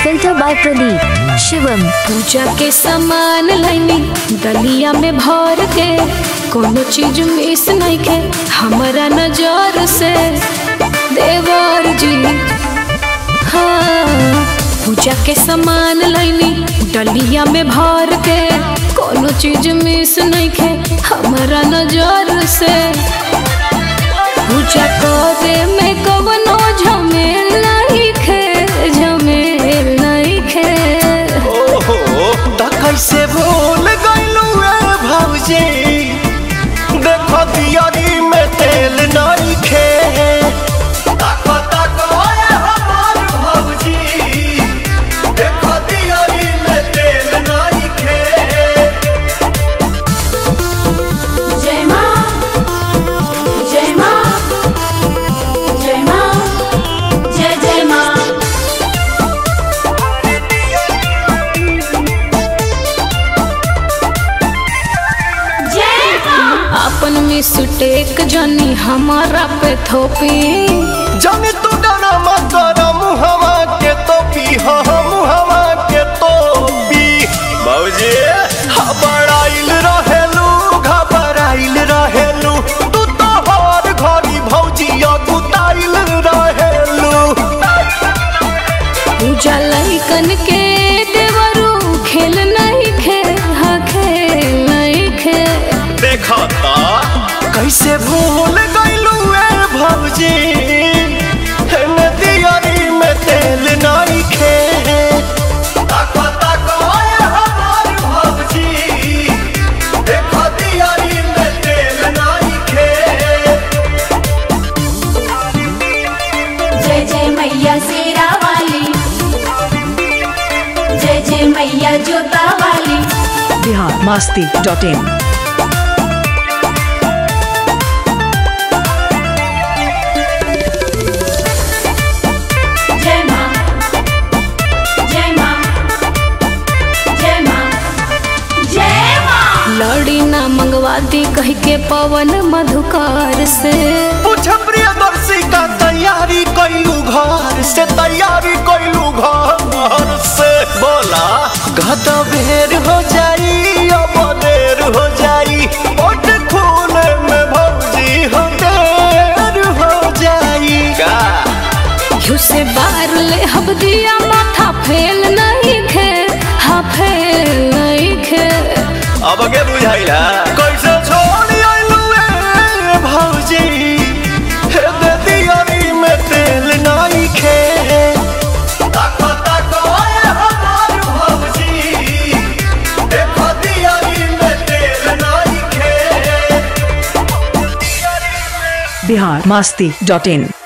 filter by Pradeep. Shivam. पूजा के सामान लैनी दलिया में भर के कोनो चीज मिस नहीं के हमारा नजर से देवर जी हाँ पूजा के सामान लैनी डलिया में भर के कोनो चीज मिस नहीं के हमारा नजर से पूजा करे में कवनो झमेल नहीं खे झमेल नहीं खे ओहो त कैसे भूल गइलू ए भौजी देखो दियारी में तेल नहीं खे ताको ताको ए हमार भौजी देखो दियारी में तेल नहीं खे जय माँ जय माँ जय माँ जय जय माँ अपन मिस्टेक जानी हमारा पे थोपी जाने तू डरा मत कर मुहवा के तो पी हो मुहवा के तो पी भौजी घबराइल रहेलू घबराइल रहेलू तू तो हर घड़ी भौजी अगुताइल रहेलू पूजा लइकन के देवरू खेल नहीं खे हाँ खेल नहीं खे देखा ता कैसे भूल गइलू ए भौजी हेने दियारी में तेल नहीं खे ताको ताको ए हमार भौजी देखो दियारी में तेल नहीं खे जय जय मैया शेरा वाली जय जय मैया जोता वाली बिहार मास्ती डॉट इन जय माँ जय माँ जय माँ जय माँ लड़ी ना मंगवाती कह के पवन मधुकार से पूछ प्रियदर्शी का तैयारी कैलू घर से तैयारी कैलू घर से बोला गद बेर हो जाई अब देर हो जाई ओट खून में भौजी हो देर हो जाई का घिउ से बार ले हब दिया माथा फेल नहीं खे हाँ फेल नहीं खे अब के बुझाइला कैसे छोड़ आइलू ए भौजी हे दे दियारी में तेल नहीं खे ताको ताको ए हमार भौजी देखो दियारी में तेल नहीं खे बिहार मास्ती डॉट इन